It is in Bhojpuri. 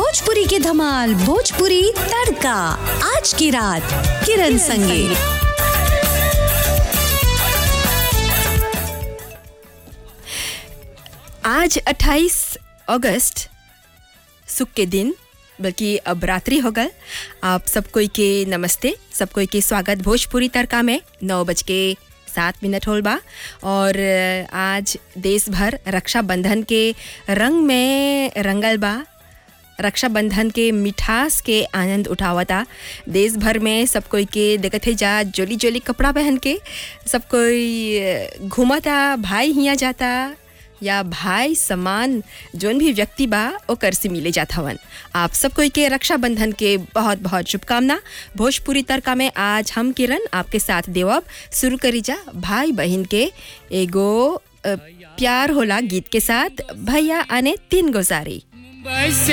भोजपुरी की धमाल भोजपुरी तड़का आज की रात किरण संगे आज 28 अगस्त सुख के दिन बल्कि अब रात्रि हो गल आप सब कोई के नमस्ते सब कोई के स्वागत भोजपुरी तड़का में नौ बज के सात मिनट होल बा और आज देश भर रक्षाबंधन के रंग में रंगल बा रक्षाबंधन के मिठास के आनंद उठावता देश भर में सब कोई के देखत है जा जोली जोली कपड़ा पहन के सब कोई घूमता भाई हिया जाता या भाई समान जोन भी व्यक्ति बा ओकर से मिले जात हवन आप सब कोई के रक्षाबंधन के बहुत बहुत शुभकामना भोजपुरी तड़का में आज हम किरण आपके साथ देवब शुरू करी जा भाई बहन के एगो अ, प्यार होला गीत के साथ भैया आने तीन गुजारी